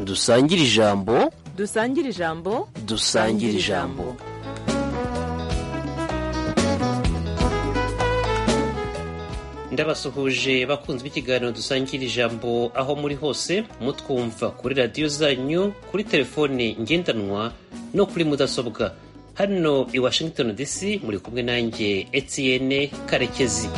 dusangire ijambo dusangire ijambo dusangire ijambo ndabasuhuje bakunze b'ikiganiro dusangira ijambo aho muri hose mutwumva kuri radiyo zanyu kuri telefone ngendanwa no kuri mudasobwa hano i washington dc muri kumwe nanjye etienne karekezi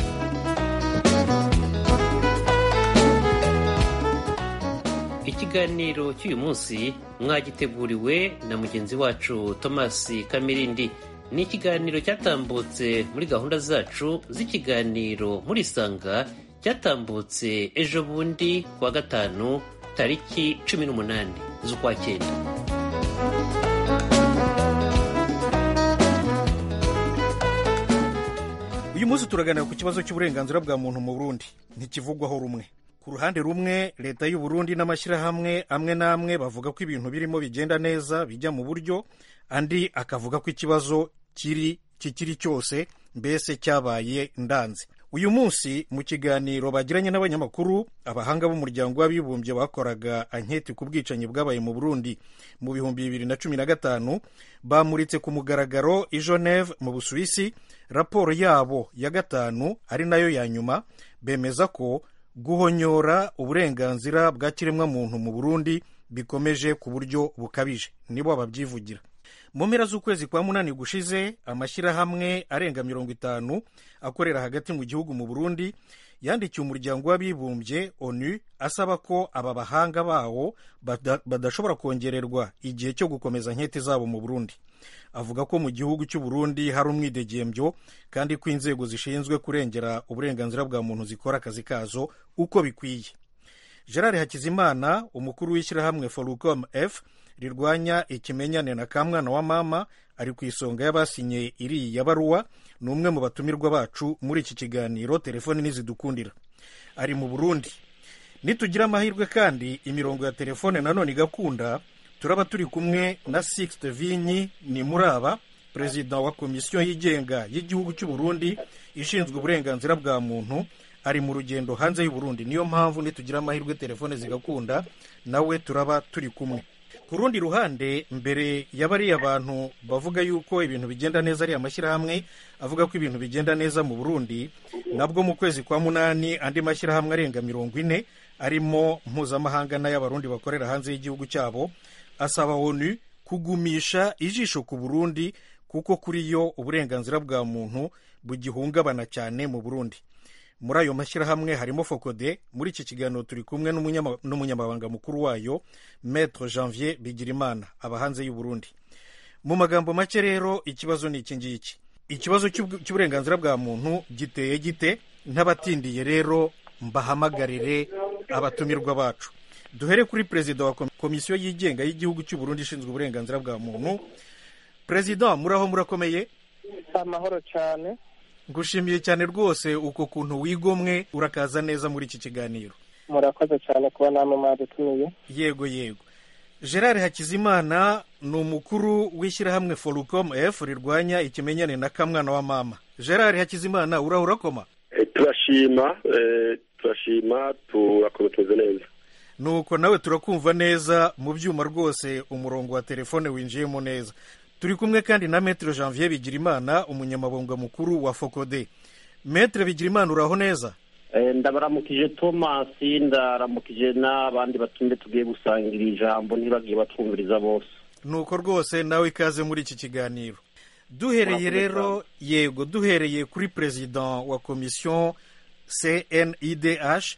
ikiganiro cy'uyu munsi mwagiteguriwe na mugenzi wacu thomas kamirindi ni ikiganiro cyatambutse muri gahunda zacu z'ikiganiro muri isanga cyatambutse ejo bundi kuwa gatanu tariki cumi n'umunani z'ukwa cyenda uyu munsi turaganira ku kibazo cy'uburenganzira bwa muntu mu burundi ntikivugwaho rumwe ku ruhande rumwe leta y'u Burundi n'amashyirahamwe amwe n'amwe bavuga ko ibintu birimo bigenda neza bijya mu buryo andi akavuga ko ikibazo kiri kikiri cyose mbese cyabaye ndanze uyu munsi mu kiganiro bagiranye n'abanyamakuru abahanga b'umuryango w'abibumbye bakoraga anketi ku bwicanyi bwabaye mu burundi mu bihumbi bibiri na cumi na gatanu bamuritse ku mugaragaro i geneve mu busuwisi raporo yabo ya gatanu ari nayo ya nyuma bemeza ko guhonyora uburenganzira bwa kiremwamuntu mu burundi bikomeje ku buryo bukabije nibo babyivugira mu mpera z'ukwezi kwa munani gushize amashyirahamwe arenga mirongo itanu akorera hagati mu gihugu mu burundi yandikiye umuryango w'abibumbye onu asaba ko aba bahanga bawo badashobora kongererwa igihe cyo gukomeza nkete zabo mu burundi avuga ko mu gihugu cy'u Burundi hari umwidegembyo kandi ko inzego zishinzwe kurengera uburenganzira bwa muntu zikora akazi kazo uko bikwiye gerard hakizimana umukuru w'ishyirahamwe forucom f rirwanya ikimenyane na kamwana wa mama ari ku isonga y'abasinye iriya baruwa ni umwe mu batumirwa bacu muri iki kiganiro telefoni nizidukundira ari mu burundi nitugira amahirwe kandi imirongo ya telefone nanone igakunda turaba turi kumwe na sixte vinyi ni muraba perezida wa komisiyo yigenga y'igihugu cy'u Burundi ishinzwe uburenganzira bwa muntu ari mu rugendo hanze y'u Burundi niyo mpamvu nitugira amahirwe telefone zigakunda nawe turaba turi kumwe ku rundi ruhande mbere ya bariya bantu bavuga yuko ibintu bigenda neza ari amashyirahamwe avuga ko ibintu bigenda neza mu burundi nabwo mu kwezi kwa munani andi mashyirahamwe arenga mirongo ine arimo mpuzamahanga n'ay'abarundi bakorera hanze y'igihugu cyabo asaba onu kugumisha ijisho ku burundi kuko kuri yo uburenganzira bwa muntu bugihungabana cyane mu burundi muri ayo mashyirahamwe harimo fokode muri iki kiganiro turi kumwe n'umunyamabanga mukuru wayo metre janvier bigirimana aba hanze y'u Burundi mu magambo make rero ikibazo ni iki ngiki ikibazo cy'uburenganzira bwa muntu giteye gite ntabatindiye rero mbahamagarire abatumirwa bacu duhere kuri perezida wa komisiyo yigenga y'igihugu cy'u Burundi ishinzwe uburenganzira bwa muntu perezida muraho murakomeye amahoro cyane ngushimiye cyane rwose uko kuntu wigomwe urakaza neza muri iki kiganiro murakoze cyane kuba namwe mwadutumiye yego yego gerard hakizimana ni umukuru w'ishyirahamwe forucom f rirwanya ikimenyane na kamwana wa mama gerard hakizimana uraho urakoma turashima turashima turakomeye tumeze neza nuko nawe turakumva neza mu byuma rwose umurongo wa telefone winjiyemo neza turi kumwe kandi na metere janvier bigirimana umunyamabanga mukuru wa fokode metere bigirimana uraho neza ndabaramukije tomasi ndaramukije n'abandi batumye tugiye gusangira ijambo ntibagiye batwumviriza bose nuko rwose nawe ikaze muri iki kiganiro duhereye rero yego duhereye kuri perezida wa komisiyo cnidh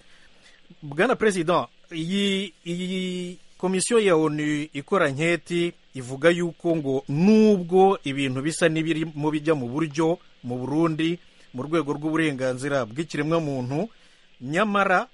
bwana perezida iyi iyi komisiyo ya onu ikora nketi ivuga yuko ngo nubwo ibintu bisa n'ibirimo bijya mu buryo mu burundi mu rwego rw'uburenganzira bw'ikiremwamuntu nyamara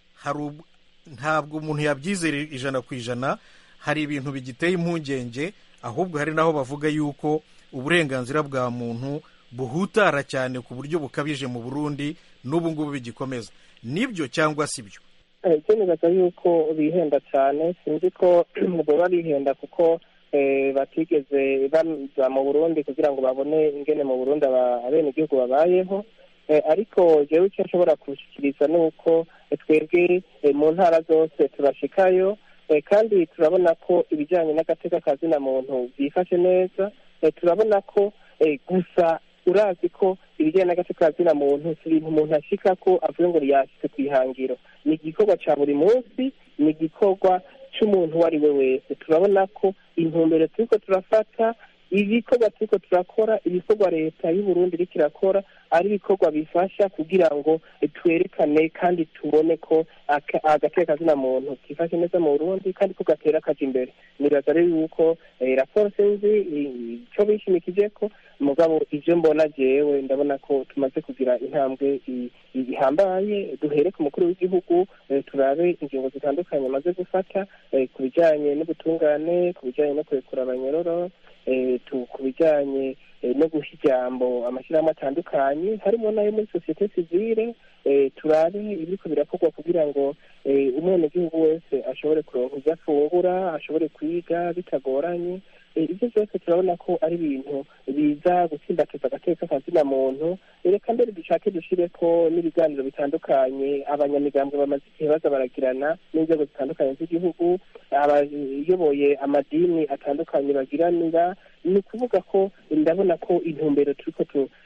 ntabwo umuntu yabyizera ijana ku ijana hari ibintu bigiteye impungenge ahubwo hari n'aho bavuga yuko uburenganzira bwa muntu buhutara cyane ku buryo bukabije mu burundi n'ubu ngubu bigikomeza nibyo cyangwa si byo icyemezo yuko bihenda cyane sinzi ko baba bihenda kuko batigeze baza mu burundi kugira ngo babone ingene mu burundi abenegihugu babayeho ariko jewe icyo nshobora kubishyikiriza ni uko twebwe mu ntara zose turashikayo kandi turabona ko ibijyanye n'agateka ka zina muntu byifashe neza turabona ko gusa urazi ko ibijyanye n'agateka ka zina muntu si ibintu umuntu ashika ko avuga ngo yashyize ku ihangiro ni igikorwa cya buri munsi ni igikorwa cy'umuntu uwo ari we wese turabona ko intumbero turiko turafata ibikorwa turiko turakora ibikorwa leta y'uburundi iriko irakora ari ibikorwa bifasha kugira ngo twerekane kandi tubone ko agateka kazina muntu kifashe neza mu burundi kandi ko gatera kaja imbere nibaza rero yuko raporo sinzi ico bishimikije ko mugabo ivyo mbona jewe ndabona ko tumaze kugira intambwe ihambaye duhere ku mukuru w'igihugu turabe ingingo zitandukanye amaze gufata ku bijanye n'ubutungane ku bijanye no kurekura abanyororo ku bijyanye no guha ijambo amashyirahamwe atandukanye harimo n'ayo muri sosiyete sivile turabe ibiriko birakorwa kugira ngo umwenegihugu wese ashobore kuronka ibyo afungura ashobore kwiga bitagoranye ibyo byose turabona ko ari ibintu biza gutsimbataza agateka kazina muntu reka mbere dushake dushire ko n'ibiganiro bitandukanye abanyamigambwe bamaze igihe baza baragirana n'inzego zitandukanye z'igihugu abayoboye amadini atandukanye bagiranira ni ukuvuga ko ndabona ko intumbero turiko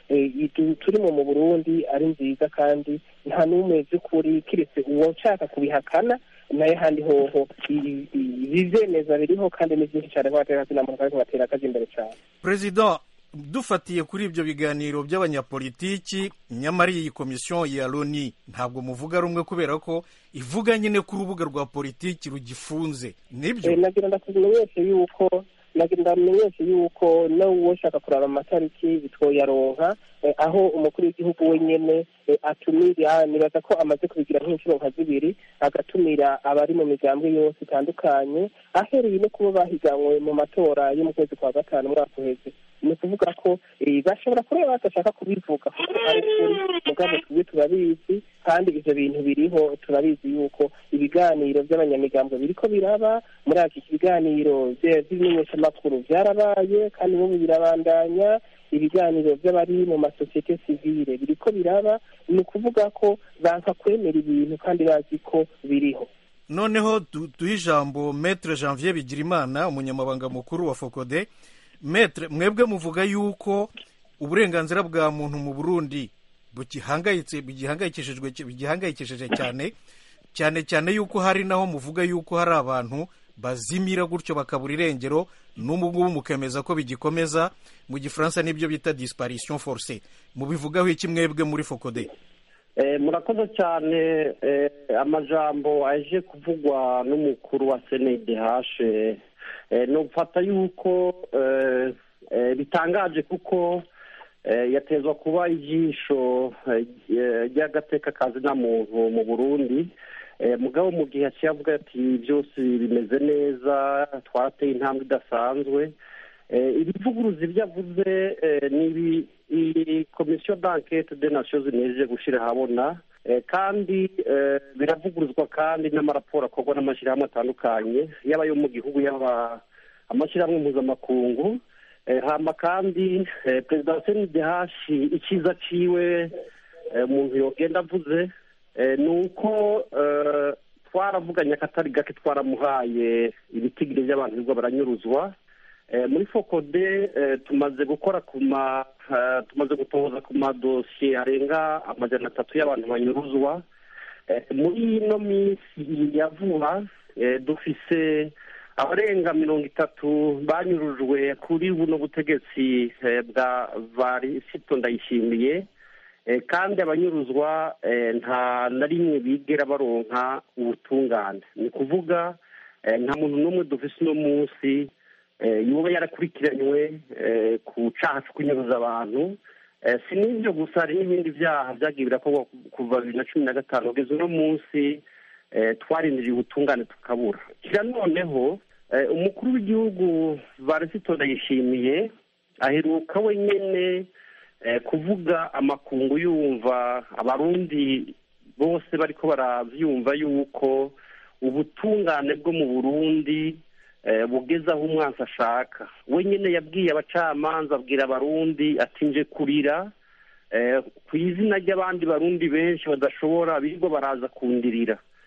turimo mu burundi ari nziza kandi nta n'umwe by'ukuri kiretse uwo nshaka kubihakana nayo handi hoho ibizemeza biriho kandi ni byinshi cyane nk'abatera muntu kandi batera akazi imbere cyane perezida dufatiye kuri ibyo biganiro by'abanyapolitiki nyamara iyi komisiyo ya loni ntabwo muvuga rumwe kubera ko ivuga nyine ko urubuga rwa politiki rugifunze nibyo nagira ndakumenyeshe yuko nagira ndamenyeshe yuko n'uwo ushaka kuraba amatariki bitwoyaronka aho umukuru w'igihugu wenyine atumira nibaza ko amaze kubigira nk'inshuro nka zibiri agatumira abari mu migambwe yose itandukanye ahereye no kuba bahiganwe mu matora yo mu kwezi kwa gatanu umwaka uheze ni ukuvuga ko bashobora kureba badashaka kubivuga kuko ari kuri mugabo tubwe turabizi kandi ivyo bintu biriho turabizi yuko ibiganiro by'abanyamigambwe biriko biraba muri iki biganiro by'ibimenyeshamakuru byarabaye kandi n'ubu birabandanya ibiganiro by'abari mu masosiyete sivile biriko biraba ni ukuvuga ko banka kwemera ibintu kandi bazi ko biriho noneho duhe ijambo metre janvier bigirimana umunyamabanga mukuru wa fokode metre mwebwe muvuga yuko uburenganzira bwa muntu mu burundi bugihangayitse bigihangayikishijwe bigihangayikishije cyane cyane cyane yuko hari naho muvuga yuko hari abantu bazimira gutyo bakabura irengero n'ubu ngubu mukemeza ko bigikomeza mu gifaransa n'ibyo bita disparition forcée mubivugaho iki mwebwe muri fokode murakoze cyane amajambo aje kuvugwa n'umukuru wa cndh nufata yuko bitangaje kuko yatezwa kuba ijisho ry'agateka kazina muntu mu burundi mugabo mu gihe yaciye avuga ati byose bimeze neza twateye intambwe idasanzwe ibivuguruzi ibyo avuze ni iyi komisiyo d'enquête de nations unies gushyira ahabona kandi biravuguruzwa kandi n'amaraporo akorwa n'amashyirahamwe atandukanye yaba ayo mu gihugu yaba amashyirahamwe mpuzamakungu hama kandi perezida wa cndh icyiza ciwe umuntu yogenda avuze ni uko twaravuganye akatari gake twaramuhaye ibitigire by'abantu birirwa baranyuruzwa muri fokode tumaze gukora ku ma tumaze gutohoza ku madosiye arenga amajana atatu y'abantu banyuruzwa muri ino minsi ya vuba dufise abarenga mirongo itatu banyurujwe kuri buno butegetsi bwa varisito ndayishimiye kandi abanyuruzwa nta na rimwe bigera baronka ubutungane ni ukuvuga nta muntu n'umwe dufise uno munsi yuba yarakurikiranywe ku cyaha cyo kunyuruza abantu si n'ibyo gusa hari n'ibindi byaha byagiye birakorwa kuva bibiri na cumi na gatanu kugeza uno munsi twarindiriye ubutungane tukabura kira noneho umukuru w'igihugu varisito ndayishimiye aheruka wenyine kuvuga amakungu yumva abarundi bose bariko baravyumva yuko ubutungane bwo mu burundi bugeze aho umwansi ashaka wenyine yabwiye abacamanza abwira abarundi ati nje kurira ku izina ry'abandi barundi benshi badashobora birirwa baraza kundirira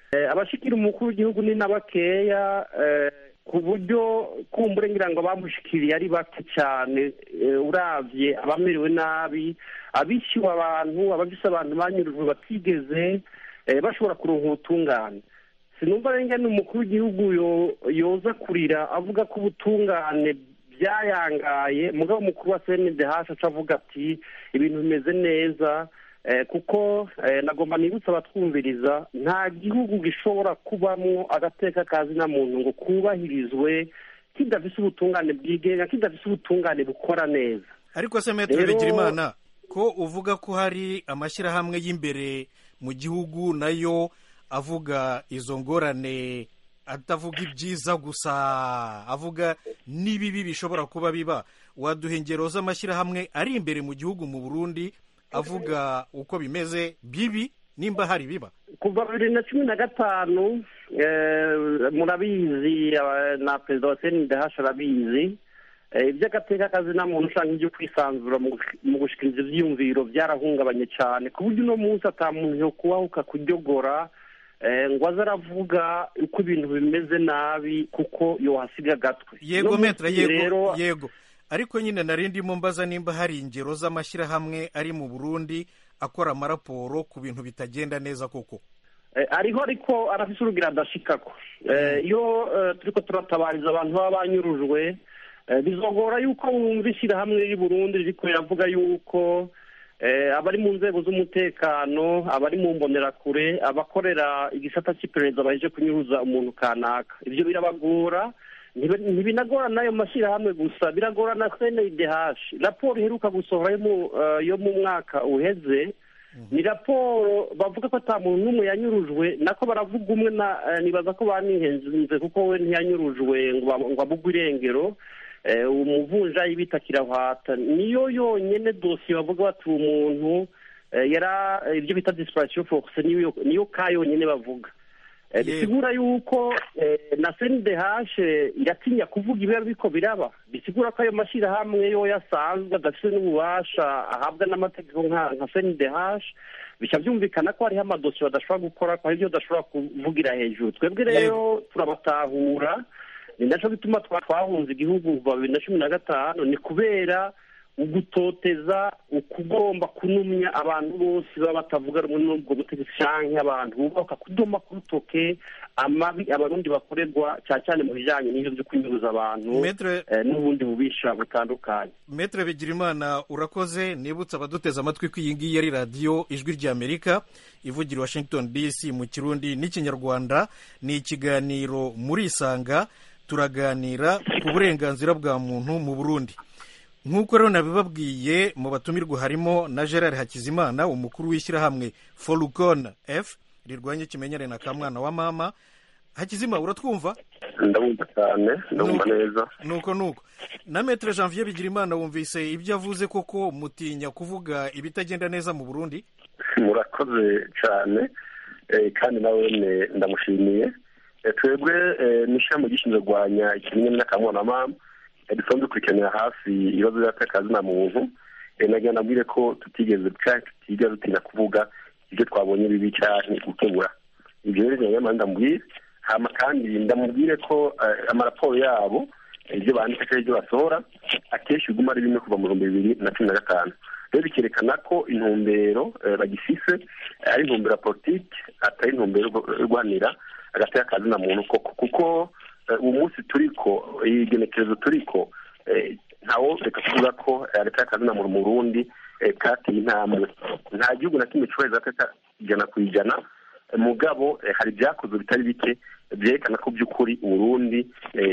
abashikira umukuru w'igihugu ni na bakeya ku buryo kumbure ngira ngo abamushikiriye ari bake cyane urabye abamerewe nabi abishyuwe abantu abafise abantu banyurujwe batigeze bashobora kuronka ubutungane sinumva rero ni umukuru w'igihugu yoza kurira avuga ko ubutungane byayangaye mugabo umukuru wa cndh aca avuga ati ibintu bimeze neza kuko nagomba nibutsa abatwumviriza nta gihugu gishobora kubamo agateka kazi na muntu ngo kubahirizwe kidafise ubutungane bwigenga kidafise ubutungane bukora neza ariko se metero bigirimana ko uvuga ko hari amashyirahamwe y'imbere mu gihugu nayo avuga izo ngorane atavuga ibyiza gusa avuga n'ibibi bishobora kuba biba waduha ingero z'amashyirahamwe ari imbere mu gihugu mu burundi avuga uko bimeze bibi nimba hari biba kuva bibiri na cumi na gatanu murabizi na perezida wa cndh arabizi iby'agateka kazi nta muntu ushaka ibyo kwisanzura mu gushikiriza ibyiyumviro byarahungabanye cyane ku buryo uno munsi ata muntu yo kubahuka kuryogora ngo aze aravuga uko ibintu bimeze nabi kuko yohasiga agatwe yego metra yego yego ariko nyine nari ndimo mbaza nimba hari ingero z'amashyirahamwe ari mu burundi akora amaraporo ku bintu bitagenda neza koko ariho ariko arafise urugira adashikako iyo turiko turatabariza abantu baba banyurujwe bizogora yuko wumva ishyirahamwe riri burundi ririko riravuga yuko abari mu nzego z'umutekano abari mu mbonerakure abakorera igisata cy'iperereza baje kunyuruza umuntu kanaka ibyo birabagora ntibinagora n'ayo mashyirahamwe gusa biragora na cndh raporo iheruka gusohora yo mu mwaka uheze ni raporo bavuga ko ata muntu n'umwe yanyurujwe nako baravuga umwe nibaza ko banihenze kuko we ntiyanyurujwe ngo abugwe irengero umuvunjayi bita kirahwata niyo yonyine dosiye bavuga bati uwo muntu yara ibyo bita disipurasiyo fokuse niyo ka yonyine bavuga bisigura yuko na cndh iratinya kuvuga ibiba biko biraba bisigura ko ayo mashyirahamwe yo yasanzwe adafite n'ububasha ahabwa n'amategeko nka cndh bica byumvikana ko hariho amadosiye badashobora gukora ko hari ibyo badashobora kuvugira hejuru twebwe rero turabatahura ni nacyo bituma twahunze igihugu kuva bibiri na cumi na gatanu ni kubera ugutoteza ukugomba kunumya abantu bose baba batavuga rumwe n'ubwo butegetsi cyangwa abantu bubaka kudoma ku rutoke amabi abarundi bakorerwa cyane cyane mu bijyanye n'ibyo byo kunyuruza abantu n'ubundi bubisha butandukanye metere bigirimana urakoze nibutse abaduteze amatwi ko iyi ngiyi ari radiyo ijwi ry'amerika ivugira washington dc mu kirundi n'ikinyarwanda ni ikiganiro muri isanga turaganira ku burenganzira bwa muntu mu burundi nk'uko rero nabibabwiye mu batumirwa harimo na gerard hakizimana umukuru w'ishyirahamwe forukon f rirwanya ikimenyane na kamwana wa mama hakizima uratwumva ndabumva cyane ndabumva neza nuko nuko na metere janvier bigirimana wumvise ibyo avuze koko mutinya kuvuga ibitagenda neza mu burundi murakoze cyane kandi nawe ndamushimiye twebwe n'ishyirahamwe gishinzwe kurwanya ikimenyane n'akamwana wa mama dusanzwe dukurikiranira hafi ibibazo by'akazi na muntu nagira nabwire ko tutigeze tutigeze dutinya kuvuga ibyo twabonye bibi cyane gukemura ibyo rero nyamara ndamubwire hama kandi ndamubwire ko amaraporo yabo ibyo bandika cyangwa ibyo basohora akenshi biguma ari bimwe kuva mu bihumbi bibiri na cumi na gatanu rero bikerekana ko intumbero bagifise ari intumbero ya politiki atari intumbero yo guhanira hagati y'akazi na muntu koko kuko uwo munsi turiko iyi genekerezo turiko ntawo reka kuvuga ko hagati y'akazi na muntu mu burundi kateye intambwe nta gihugu na kimwe cyubahiriza ijana ku ijana mugabo hari ibyakozwe bitari bike byerekana ko by'ukuri uburundi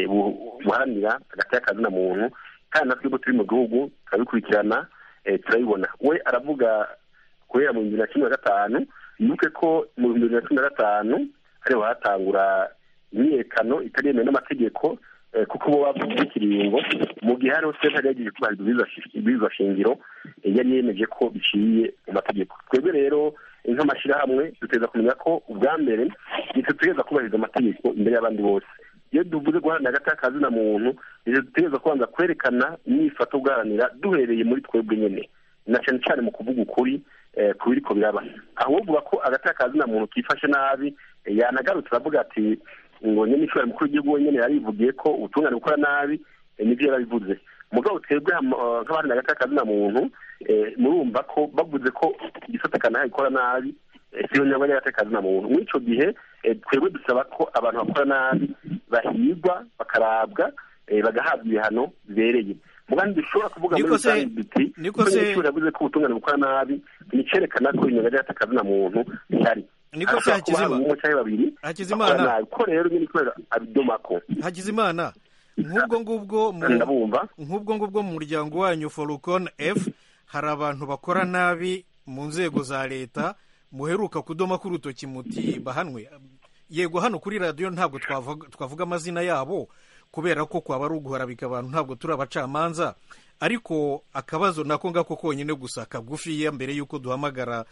buharanira hagati y'akazi na muntu kandi natwe ubwo turi mu gihugu turabikurikirana turabibona we aravuga guhera mu bihumbi bibiri na cumi na gatanu yibuke ko mu bihumbi bibiri na cumi na gatanu ariho hatangura imyiyerekano itari yemewe n'amategeko kuko bo bavuze ikiringo mu gihe hariho sentare yagiye kubahiriza ibwirizwa shingiro yari yemeje ko biciye mu mategeko twebwe rero nk'amashyirahamwe duteza kumenya ko ubwa mbere nitwe dutegereza kubahiriza amategeko imbere y'abandi bose iyo duvuze guharanira hagati y'akazi na muntu nitwe dutegereza kubanza kwerekana imyifato guharanira duhereye muri twebwe nyine na cyane cyane mu kuvuga ukuri ku biriko biraba aho uvuga ko hagati y'akazi na muntu kifashe nabi yanagarutse aravuga ati ngo nyine ishobora mukuru w'igihugu wenyine yarivugiye ko ubutungane bukora nabi nibyo yarabivuze mugabo twebwe nk'abandi na gato kazina muntu murumva ko bavuze ko igisata kanaka gikora nabi siyo nyangwa y'agateka kazina muntu muri icyo gihe twebwe dusaba ko abantu bakora nabi bahigwa bakarabwa bagahabwa ibihano bibereye mugandi dushobora kuvuga muri rusange duti niko se yavuze ko ubutungane bukora nabi nicyerekana ko inyunga y'agateka kazina muntu ihari niko se hakizimana umwe cyangwa babiri hakizimana ko rero nyine kubera abidomako hakizimana nk'ubwo ngubwo ndabumva nk'ubwo ngubwo mu muryango wanyu forukon f hari abantu bakora nabi mu nzego za leta muheruka kudoma k'urutoki muti bahanwe yego hano kuri radiyo ntabwo twavuga amazina yabo kubera ko kwaba ari uguharabika abantu ntabwo turi abacamanza ariko akabazo nako ngako konyine gusa kagufiya mbere y'uko duhamagara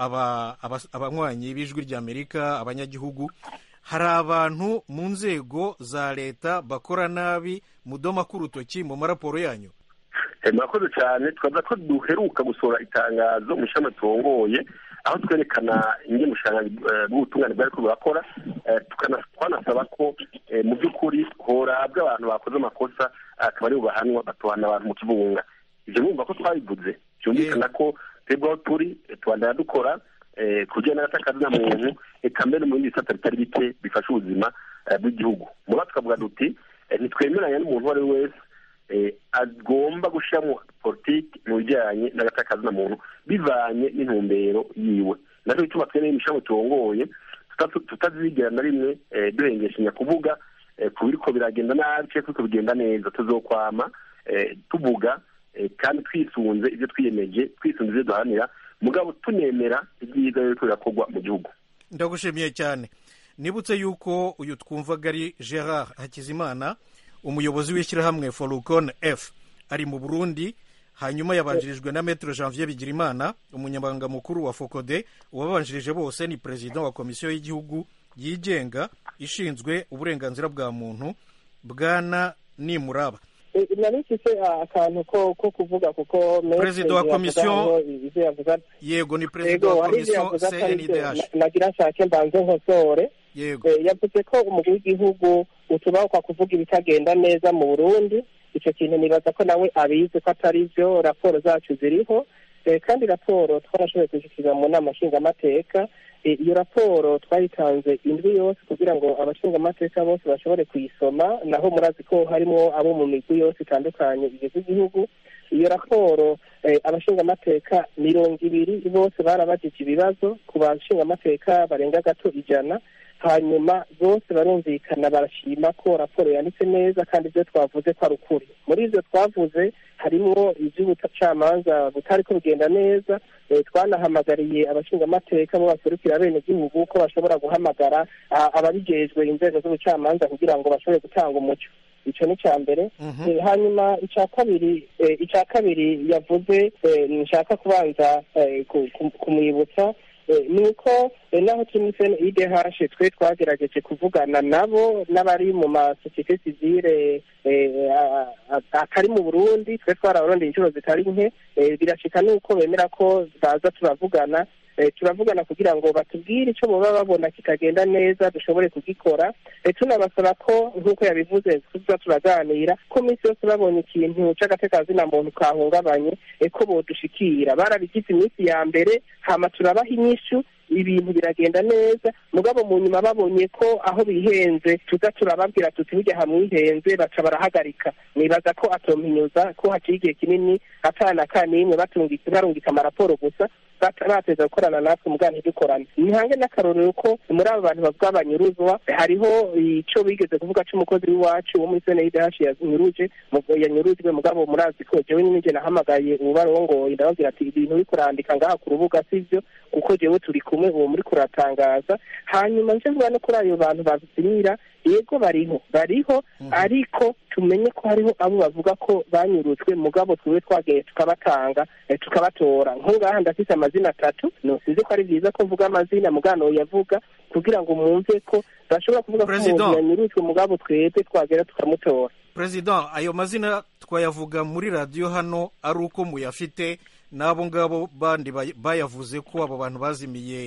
abanywanyi b'ijwi ry'amerika abanyagihugu hari abantu mu nzego za leta bakora nabi mudoma k'urutoki mu maraporo yanyu murakoze cyane twaza ko duheruka gusohora itangazo mu ishami turongoye aho twerekana ingemushanga bw'ubutungane bwari ko burakora twanasaba ko mu by'ukuri horabwa abantu bakoze amakosa akaba ari bubahanwa batuhana abantu mu kibunga ibyo bumva ko twabivuze byumvikana ko twebwe aho turi tubandana dukora kugira n'agataka muntu reka mbere mu bindi bisata bitari bike bifasha ubuzima bw'igihugu muba tukavuga duti ntitwemeranya n'umuntu uwo ari we wese agomba gushyiramo politiki mu bijyanye n'agataka muntu bivanye n'intumbero yiwe nacyo gituma twene imishamu turongoye tutazigera na rimwe duhengeshanya kuvuga ku biriko biragenda nabi cyangwa biriko bigenda neza tuzokwama tuvuga kandi twisunze ibyo twiyemeje twisunze ibyo duharanira mugabo tunemera ibyiza biriko birakorwa mu gihugu ndagushimiye cyane nibutse yuko uyu twumvaga ari gerard hakizimana umuyobozi w'ishyirahamwe forukon f ari mu burundi hanyuma yabanjirijwe na metero janvier bigirimana umunyamabanga mukuru wa fokode uwabanjirije bose ni perezida wa komisiyo y'igihugu yigenga ishinzwe uburenganzira bwa muntu bwana nimuraba nari mfite akantu ko kuvuga kuko perezida wa komisiyo yego ni perezida wa komisiyo cndh nagira nshake mbanze nkosore yego yavuze ko umukuru w'igihugu utubahuka kuvuga ibitagenda neza mu burundi icyo kintu nibaza ko nawe abizi ko atari byo raporo zacu ziriho kandi raporo twarashoboye kuzishyira mu nama nshingamateka iyo raporo twayitanze indwi yose kugira ngo abashingamateka bose bashobore kuyisoma naho murazi ko harimo abo mu migwi yose itandukanye igize igihugu iyo raporo abashingamateka mirongo ibiri bose barabajije ibibazo ku bashingamateka barenga gato ijana hanyuma bose barumvikana barashima ko raporo yanditse neza kandi ibyo twavuze ko ari ukuri muri ibyo twavuze harimo iby'ubucamanza butari ko bugenda neza twanahamagariye abashingamateka bo baserukira bene gihugu ko bashobora guhamagara ababijejwe inzego z'ubucamanza kugira ngo bashobore gutanga umuco icyo ni icya mbere hanyuma icya kabiri icya kabiri yavuze nshaka kubanza kumwibutsa ni uko naho turi muri sene idehashe twe twagerageje kuvugana nabo n'abari mu masosiyete sivire atari mu burundi twe twarabarondeye inshuro zitari nke birashika nuko bemera ko baza turavugana turavugana kugira ngo batubwire icyo baba babona kitagenda neza dushobore kugikora tunabasaba ko nk'uko yabivuze tuza turaganira ko minsi yose babonye ikintu cy'agatekazina muntu kahungabanye ko bodushikira barabigize iminsi ya mbere hama turabaha inyishu ibintu biragenda neza mugabo mu nyuma babonye ko aho bihenze tuza turababwira tuti burya hamwihenze baca barahagarika nibaza ko atompinyuza ko haciye igihe kinini atana kanimwe barungika amaraporo gusa bateza gukorana natwe mugana ntidukorane nihange n'akarorero ko muri abo bantu bavuga banyuruzwa hariho icyo bigeze kuvuga cy'umukozi w'iwacu wo muri sene y'idahashi yanyuruje yanyurujwe mugabo murazi ko jewe nyine nahamagaye ubarongoye ndababwira ati ibintu uri kurandika ngaha ku rubuga sivyo kuko jewe turi kumwe uwo muri kuratangaza hanyuma nje mvuga no kuri ayo bantu bazinyira yego bariho bariho ariko tumenye ko hariho abo bavuga ko banyurujwe mugabo twiwe twagiye tukabatanga tukabatora nk'ngaha ndafite amazina atatu sinzi ko ari byiza ko mvuga amazina mugano yavuga kugira ngo mwumve ko bashobora kuvuga ko umuntu yanyurujwe mugabo twebwe twagera tukamutora perezida ayo mazina twayavuga muri radiyo hano ari uko muyafite n'abo ngabo bandi bayavuze ko abo bantu bazimiye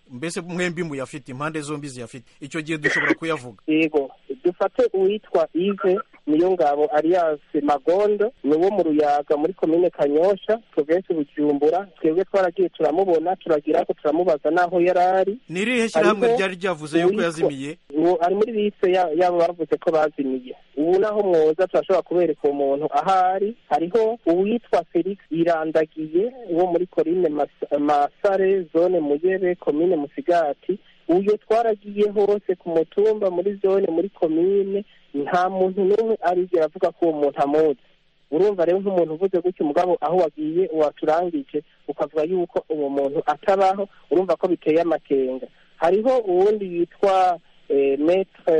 mbese mwembi muyafite impande zombi ziyafite icyo gihe dushobora kuyavuga yego dufate uwitwa ive niyo ngabo alias magondo ni uwo mu ruyaga muri komine kanyosha provinsi bujumbura twebwe twaragiye turamubona turagira ko turamubaza n'aho yari ari ni irihe shyirahamwe Hariho ryari ryavuze yuko uwitwa- yazimiye uwo ari muri liste ya- y'abo bavuze ko bazimiye ubu naho mwoza turashobora kubereka uwo muntu aho ari hariho uwitwa felix irandagiye wo muri korine Mas- masare zone muyebe komine musigati uyo twaragiye hose ku mutumba muri zone muri komine nta muntu n'umwe arigera avuga ko uwo muntu amuzi urumva rero nk'umuntu uvuze gutyo umugabo aho wagiye waturangije ukavuga yuko uwo muntu atabaho urumva ko biteye amakenga hariho uwundi yitwa eh, metre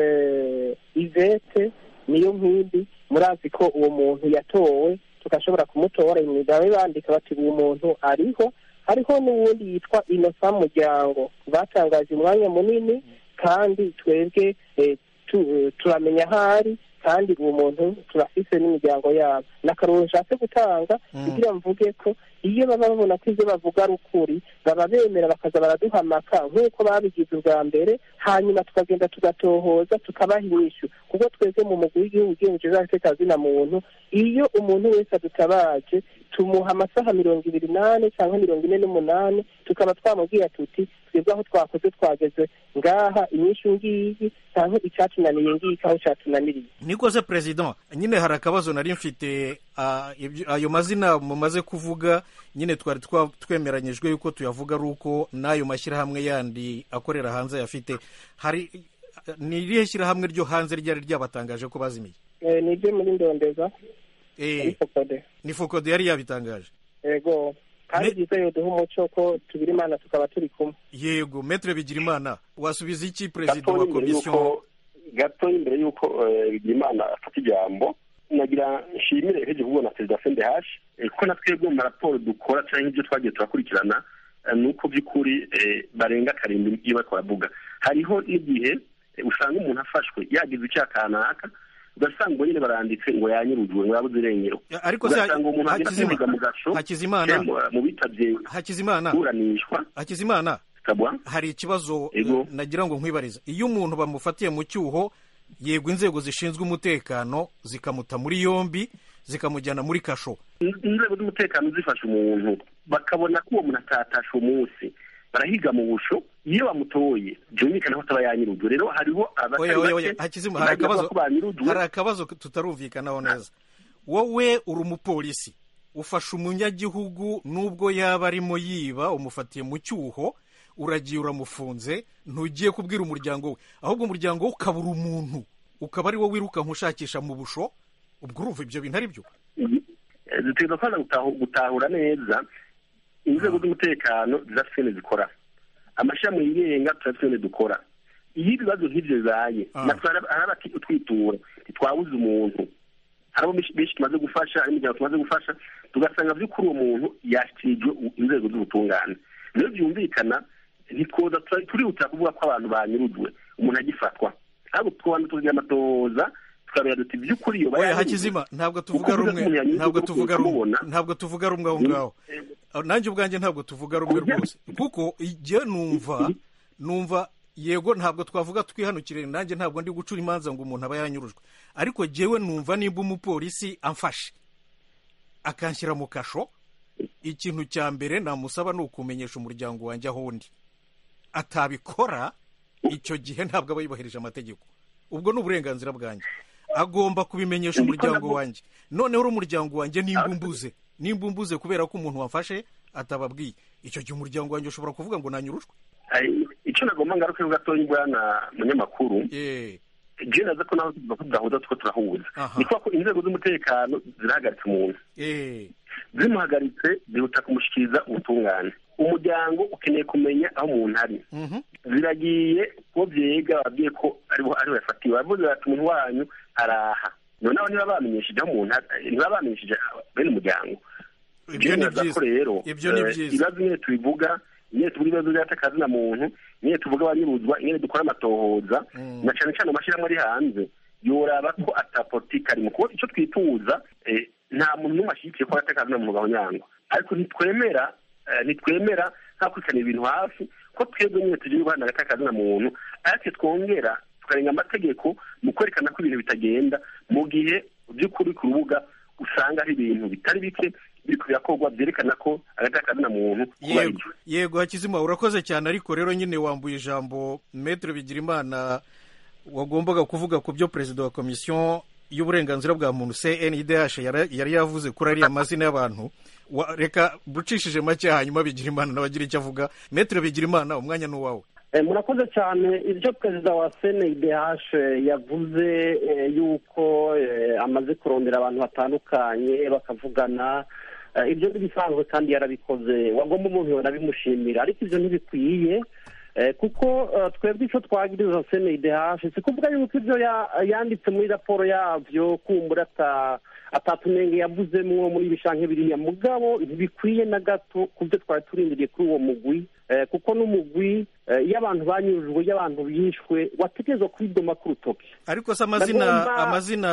ivete niyo nkindi murazi ko uwo muntu yatowe tugashobora kumutora imigabo bandika bati uwo muntu ariho hariho n'uwundi yitwa inosa muryango batangaje umwanya munini kandi twebwe eh, tu- eh, turamenya aho ari kandi uwo muntu turafise n'imiryango yabo ni akaruru nshatse gutanga kugira mvuge ko iyo baba babona ko ibyo bavuga ari ukuri baba bemera bakaza baraduhamaka nk'uko babigize ubwa mbere hanyuma tukagenda tugatohoza tukabaha inyishu kuko twebwe mu mugwi w'igihugu ugenje zina muntu iyo umuntu wese adutabaje tumuha amasaha mirongo ibiri n'ane cyangwa mirongo ine n'umunani tukaba twamubwira tuti twebwe aho twakoze twageze ngaha inyishu ngiyi cyangwa icyatunaniye ngiki aho cyatunaniriye nikoze perezida nyine hari akabazo nari mfite ah, ibyo- ayo mazina mumaze kuvuga nyine twari twa- twemeranyijwe yuko tuyavuga ari uko n'ayo mashyirahamwe yandi akorera hanze yafite hari ni irihe shyirahamwe ryo hanze ryari ryabatangaje ko bazimiye Eh, ni ibyo muri ndondeza Eh, ariko kode ni fokode yari yabitangaje ego kandi Ne- byiza yo duha umuco ko tubiri imana tukaba turi kumwe yego metre bigirimana wasubiza iki perezida gatoya wa imbere komisiyo y'uko gatoya imbere y'uko eh, Bigirimana afata ijambo nagira nshimire nk'igihugu na perezida sendehashi kuko na twebwe mu maraporo dukora cyangwa ibyo twagiye turakurikirana eh, ni uko by'ukuri eh, barenga karindwi iyo bariko baravuga hariho n'igihe eh, usanga umuntu afashwe yagize icyaha kanaka ugasanga ngo nyine baranditse ngo yanyurujwe ngo yabuze irengero Ya, ariko se ugasanga umuntu agenda Hakizima- kwiga mu gasho Hakizimana cyangwa mu bitabye hakizimana kuburanishwa hakizimana kabwa hari ikibazo Ego. eh, nagira ngo nkwibarize iyo umuntu bamufatiye mu cyuho yego inzego zishinzwe umutekano zikamuta muri yombi zikamujyana muri kasho inzego z'umutekano zifasha umuntu bakabona ko uwo muntu atatashe umunsi barahiga mu busho iyo bamutoye byumvikana ko ataba yanyirujwe rero hariho abatari oya oya oya bake hakizima hari bagira akabazo ko banyirujwe hari akabazo tutarumvikanaho neza wowe uri umupolisi ufashe umunyagihugu nubwo yaba arimo yiba umufatiye mu cyuho uragiye uramufunze ntugiye kubwira umuryango we ahubwo umuryango we ukabura umuntu ukaba ari wo wirukanka ushakisha mu busho ubwo urumva ibyo bintu ari byo Eh, dutegereza kwanza gutahu- gutahura neza inzego z'umutekano zidafite ibintu zikora amashami yigenga tudafite ibintu dukora iyo ibibazo nk'ibyo bibaye Ah. natwe hari hari abati- utwitura ntitwabuze umuntu hari abo benshi benshi tumaze gufasha hari imiryango tumaze gufasha tugasanga by'ukuri uwo muntu yashyikirijwe u- inzego z'ubutungane rero byumvikana ntitwoza tura- turihutira kuvuga ko abantu banyurujwe umuntu agifatwa ahubwo tukabanza tukagira amatohoza tukareba duti by'ukuri iyo oya bayanyurujwe, hakizima ntabwo tuvuga kuko rumwe umuntu yanyuzwe ntabwo no tuvuga rumwe kumubona. ntabwo tuvuga rumwe aho ngaho Ah, nanjye ubwanjye ntabwo tuvuga rumwe Kurya- rwose kuko igihe numva numva yego ntabwo twavuga twihanukire nanjye ntabwo ndi gucura imanza ngo umuntu aba yanyurujwe ariko jyewe numva nimba umupolisi amfashe akanshyira mu kasho ikintu cya mbere namusaba ni ukumenyesha umuryango wanjye aho undi atabikora icyo gihe ntabwo aba yubahirije amategeko ubwo ni uburenganzira bwanjye agomba kubimenyesha umuryango wanjye noneho uri umuryango wanjye nimba umbuze nimba umbuze kubera ko umuntu wafashe atababwiye icyo gihe umuryango wanjye ushobora kuvuga ngo nanyurujwe Ai, icyo nagomba ngaruke gatoya bwana munyamakuru Eh, je naza ko naho tuvuga ko tudahuza tuko turahuza Aha. ni kuba ko inzego z'umutekano zirahagaritse umuntu eh, zimuhagaritse zihuta kumushyikiriza ubutungane umuryango ukeneye kumenya aho umuntu ari mhm. ziragiye ko byega babwiye ko ariho ariho yafatiwe baravuze bati umuntu wanyu araha noneho niba bamenyesheje aho umuntu ari niba bamenyesheje bene umuryango ibyo ni Byemeza ko byiza rero ibyo ni eh, byiza ibibazo nyine tubivuga nyine tuvuga ibibazo by'atakazi na muntu nyine tuvuga abanyuruzwa nyine dukora amatohoza Mm. na cyane cyane amashyirahamwe ari hanze yoraba ko atapolitike arimo kuko icyo twituza eh, nta muntu n'umwe ashyigikiye ko atakazi na muntu gahonyangwa ariko ntitwemera eh, ntitwemera nta kurikirana ibintu hafi ko twebwe nyine tugiye guhana hagati na muntu ariko twongera tukarenga amategeko mu kwerekana ko ibintu bitagenda mu gihe by'ukuri ku rubuga usanga ari ibintu bitari bike biri birakorwa byerekana ko hagati na muntu yego yego hakizima urakoze cyane ariko rero nyine wambuye ijambo metero bigirimana wagombaga kuvuga ku byo perezida wa komisiyo y'uburenganzira bwa muntu cndh yari yavuze kuri ariya mazina y'abantu reka bucishije make hanyuma bigira imana nawe agira icyo avuga metero bigira imana umwanya ni uwawe murakoze cyane ibyo perezida wa cndh yavuze yuko amaze kurondera abantu batandukanye bakavugana ibyo ntibisanzwe kandi yarabikoze wagomba umuntu yanabimushimira ariko ibyo ntibikwiye kuko twebwe icyo twagiriza cndh si kuvuga yuko ibyo yanditse muri raporo yabyo kumbura atatunenge yavuzemo muri ibishanke biriya mugabo ntibikwiye na gato ku byo twari turindiriye kuri uwo mugwi kuko n'umugwi iyo abantu banyujwe iyo abantu bishwe wategerezwa kwidoma ku rutoki ariko se amazina amazina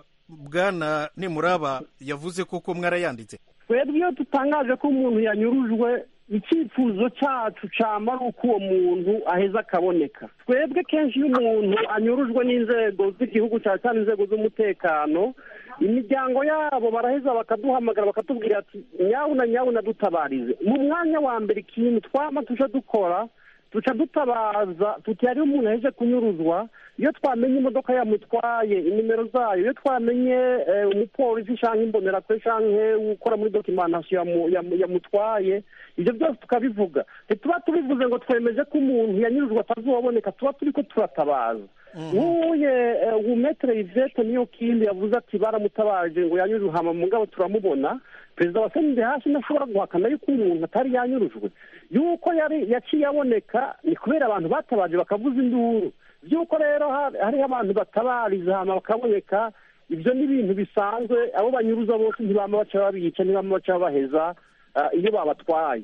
bwana nimuraba yavuze koko mwarayanditse twebwe iyo dutangaje ko umuntu yanyurujwe icyifuzo cyacu cyama ari uko uwo muntu aheza akaboneka twebwe kenshi iyo umuntu anyurujwe n'inzego z'igihugu cyane cyane inzego z'umutekano imiryango yabo baraheza bakaduhamagara bakatubwira ati nyabuna nyabuna dutabarize mu mwanya wa mbere ikintu twama tuje dukora duca dutabaza tuti hariho umuntu aheje kunyuruzwa iyo twamenye imodoka yamutwaye inimero zayo iyo twamenye umupolisi cyangwa imbonerakure cyangwa ukora muri dokimanasiyo yamutwaye ibyo byose tukabivuga ntituba tubivuze ngo twemeje ko umuntu yanyurujwe atazoboneka tuba turi ko turatabaza nk'uye umetere ivete niyo kindi yavuze ati baramutabaje ngo yanyurujwe hama mu ngabo turamubona perezida wa senide hasi ntashobora guhakana yuko umuntu atari yanyurujwe yuko yari yaciye aboneka ni kubera abantu batabaje bakavuza induru by'uko rero hariho abantu batabariza hama bakaboneka ibyo ni ibintu bisanzwe abo banyuruza bose ntibama baca babica ntibama baca babaheza iyo babatwaye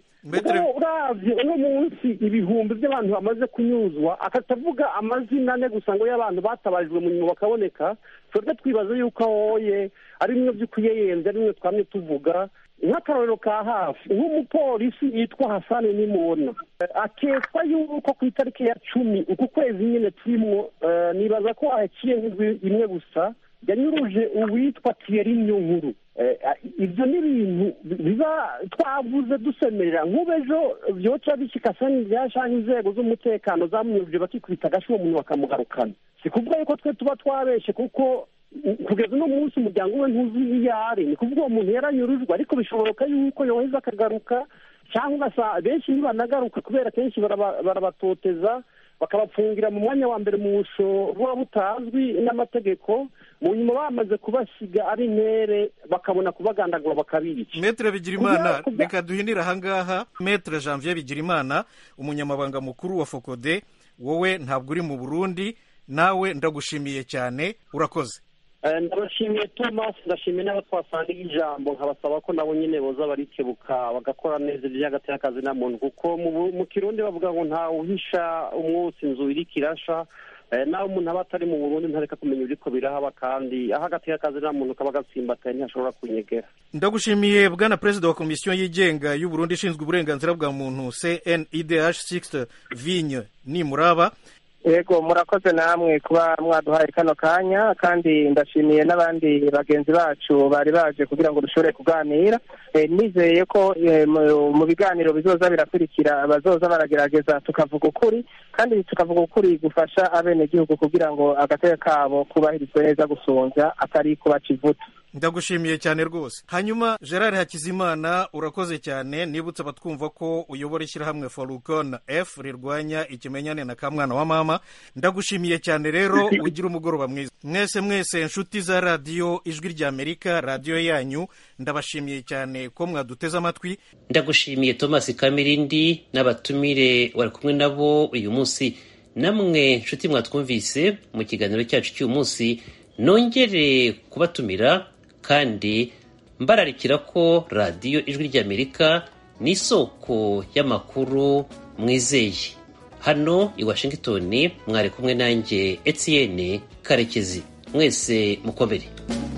uravye uno munsi ibihumbi by'abantu bamaze kunyuzwa akatavuga amazina ane gusa ngo y'abantu batabarijwe mu nyuma bakaboneka twebwe twibaza yuko ahoye ari bimwe by'ukuyeyenze ari bimwe twamye tuvuga nk'akarorero ka hafi nk'umupolisi yitwa hasani nimubona akekwa yuko ku itariki ya cumi uku kwezi nyine turimo nibaza ko ahaciye imwe gusa yanyuruje uwitwa tiyeri nyunkuru ibyo ni ibintu biba twavuze dusemerera nk'ubu ejo byoca bishyika sani byashanga inzego z'umutekano zamunyuruje bakikubita agashi uwo muntu bakamugarukana si kuvuga yuko twe tuba twabeshe kuko kugeza uno munsi umuryango we ntuzi iyo ari ni kuvuga uwo muntu yaranyurujwe ariko bishoboka yuko yoheza akagaruka cyangwa ugasa benshi ntibanagaruka kubera kenshi barabatoteza bakabapfungira mu mwanya wa mbere mu busho buba butazwi n'amategeko mu nyuma bamaze kubasiga ari intere bakabona kubagandagura bakabica metere bigirimana reka duhinire ahangaha metere janvier bigirimana umunyamabanga mukuru wa fokode wowe ntabwo uri mu burundi nawe ndagushimiye cyane urakoze ndabashimiye thomas ndashimiye n'abo twasangiye ijambo nkabasaba ko nabo nyine boza barikebuka bagakora neza iby'agati y'akazi na muntu kuko mu kirundi bavuga ngo ntawe uhisha umwotsi inzu iriko irasha nawe umuntu aba atari mu burundi ntareka kumenya ibiriko birahaba kandi aho agati y'akazi na muntu kaba gatsimbataye ntihashobora kunyegera ndagushimiye bwana perezida wa komisiyo yigenga y'uburundi ishinzwe uburenganzira bwa muntu cnidh sixte vigne nimuraba yego murakoze namwe kuba mwaduhaye kano kanya kandi ndashimiye n'abandi bagenzi bacu bari baje kugira ngo dushobore kuganira nizeye ko mu biganiro bizoza birakurikira bazoza baragerageza tukavuga ukuri kandi tukavuga ukuri gufasha abenegihugu kugira ngo agateka kabo kubahirizwe neza gusunza atari kubaca ivuta ndagushimiye cyane rwose hanyuma gerard hakizimana urakoze cyane nibutse abatwumva ko uyobora ishyirahamwe forukon f rirwanya ikimenyane na kamwana wa mama ndagushimiye cyane rero ugira umugoroba mwiza mwese mwese inshuti za radiyo ijwi ry'amerika radiyo yanyu ndabashimiye cyane ko mwaduteze amatwi ndagushimiye thomas kamirindi n'abatumire wari kumwe nabo uyu munsi namwe nshuti mwatwumvise mu kiganiro cyacu cy'uyu munsi nongere kubatumira kandi mbararikira ko radiyo ijwi ry'amerika ni isoko y'amakuru mwizeye hano i washington mwari kumwe nanjye etienne karekezi mwese mukomere